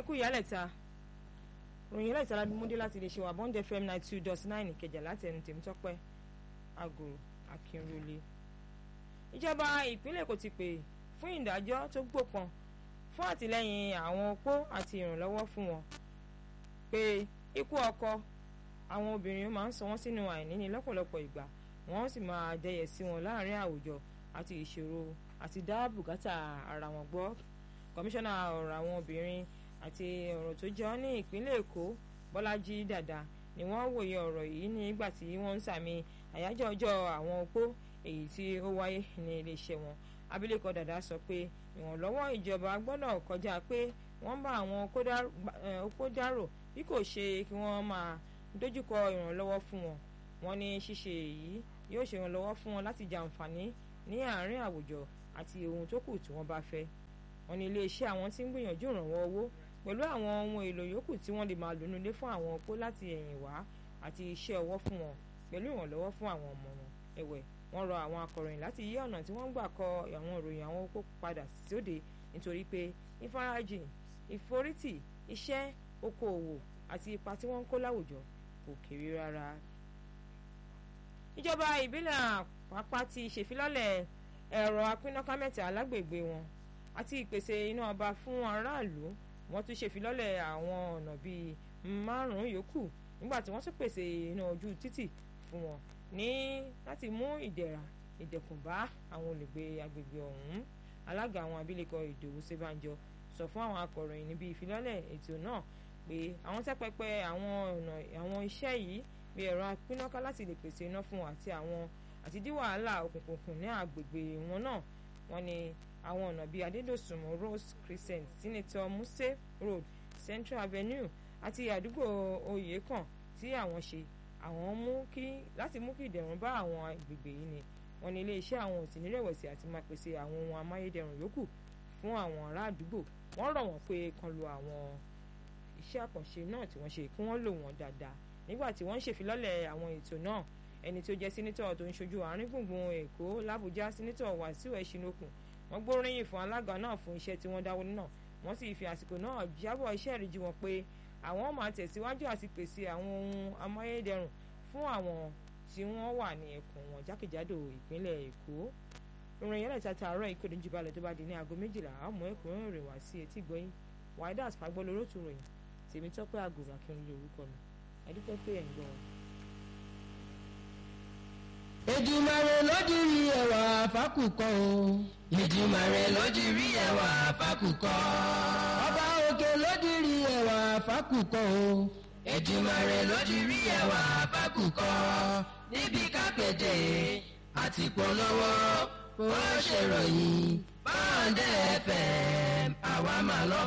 kú ìyálẹ̀ta ròyìn ìyálẹ̀ta ládùmúdé láti lè ṣe wà bond fm ninety two dot nine ìkẹjà láti ẹnu tèmítọ́pẹ́ àgòrò akínrólé. ìjọba ìpínlẹ̀ Èkó ti pè fún ìdájọ́ tó gbópọn fún àtìlẹ́yìn àwọn opó àti ìrànlọ́wọ́ fún wọn pé ikú ọkọ àwọn obìnrin máa ń sọ wọ́n sínú àìníní lọ́pọ̀lọpọ̀ ìgbà wọ́n sì máa dẹyẹ sí wọn láàrin àwùjọ àti ìṣòro àti dá bùkátà ara wọn gbọ́ kọmíṣánná ọ̀rọ̀ àwọn obìnrin àti ọ̀rọ̀ tó jọ ní ìpínlẹ̀ Èkó Bọ́lájí Dàda ni wọ́n wòye ọ̀rọ̀ yìí nígbà tí wọ́n ń sàmì àyájọ́ ọjọ́ àwọn opó èyí tí ó wáyé ní iléeṣẹ́ wọn abilékọ Dàda sọ pé ìrànlọ́wọ́ ìjọba gbọ́dọ̀ kọjá pé wọ́n bá àwọn opó dárò bí kò ṣe kí wọ́n máa dojúkọ ìrànlọ́wọ́ fún wọn wọ́n ní ṣíṣe èyí yóò ṣe ìrànlọ́wọ́ fún wọn láti jàǹfààní ní àárín àwùjọ àti ohun tó kù tí wọ́n bá fẹ́ wọ́n ní iléeṣẹ́ àwọn tí ń gbìyànjú ìrànwọ́ owó pẹ̀lú àwọn ohun èlò yòókù tí wọ́n lè máa lò nílé fún àwọn opó láti ẹ̀yìn wá àti iṣẹ́ ọwọ́ fún wọn pẹ̀lú ìrànlọ́wọ́ fún àwọn ọmọ wọn ẹ̀wẹ̀ wọ́n rọ àwọn akọ̀ròyìn láti yí ọ̀nà tí wọ́n gbà kọ àwọn ìròyìn àwọn opó padà sóde nítorí pé ìfarajìn ìforítì iṣẹ́ okòòwò àti ipa tí wọ́n ń kó láwùjọ kò kéré rárá. ìjọba ìbílẹ̀ àpápá ti ṣèfilọ́lẹ̀ ẹ̀rọ apínnáká mẹ́ta lágbègbè wọn àti ìpèsè iná ọba fún aráàlú wọ́n tún ṣèfilọ́lẹ̀ àwọn ọ̀nà bíi márùn-ún yòókù nígbà tí wọ́n tún pèsè iná ojú títì fún wọn ní láti mú ìdẹ̀ra ìdẹ̀kùn bá àwọn olùgbé agbègbè ọ̀hún alága àwọn abilékọ ìdòwú ṣèbànjọ sọ fún àwọn akọ̀ròyìn níbi ìfilọ́lẹ̀ ètò náà pé àwọn tẹ́pẹpẹ àwọn ọ̀nà àwọn iṣẹ́ yìí bí ẹ̀rọ apínnáká láti lè pèsè iná fún àti àwọn àti dí wàhálà òkùnkùn ní agbègbè wọn náà wọ́n ní àwọn ọ̀nà bíi adédọ̀sùnmù rose crescent senator muse road central avenue àti àdúgbò oyèkàn tí àwọn ṣe àwọn mú kí láti mú kí ìdẹ̀rùn bá àwọn agbègbè yìí ni wọ́n ní iléeṣẹ́ àwọn ò sì ní rẹ̀wẹ̀sì àti máa pèsè àwọn ohun amáyédẹrùn yòókù fún àwọn ará àdúgbò wọ́n rọ̀ wọ́n pé kan lo àwọn iṣẹ́ àkànṣe náà tí wọ́n ṣe kí wọ́n lò wọ́n dáadáa nígbà tí wọ́n ń ṣèfilọ́lẹ̀ àwọn ètò náà ẹni tó jẹ́ sínítọ̀ tó ń ṣojú àárín gbùngbùn èkó làbújá sínítọ̀ wàsíù ẹ̀ṣinokùn wọ́n gbóríyìn fún alága náà fún iṣẹ́ tí wọ́n dáwọ́ náà wọ́n sì fi àsìkò náà jábọ̀ iṣẹ́ ìrìjì wọn pé àwọn máa tẹ̀síwájú àti pèsè àwọn ohun amáyédẹrùn fún àwọn tí wọ́n wà ní ẹkùn wọn jákèjádò ìpínlẹ̀ èkó ìròyìn yẹn lẹ́ta tààrọ̀ ìkéde jù balẹ̀ tó bá di ní aago méjìlá àmọ́ ẹ̀kúnrẹ́rẹ́ rẹ̀ wá sí etí gbọ́yìn waidat fagbọ́ lórótù ròyìn tèmi tọ́pẹ́ àgùrà kí n lè orúkọ mi ẹ̀dúpẹ́ pé ẹ̀ ń gbọ́ wọn. Èdùmàrè lódìrí ẹwà fákùkọ o. Èdùmàrè lódìrí ẹwà fákùkọ. Ọba òkè lódìrí ẹwà fákùkọ o. Èdùmàrè lódìrí ẹwà fákùkọ. Níbi kápẹ́tẹ̀ àti polówó ó ṣèròyìn. Báńdẹ̀ FM àwa máa lọ.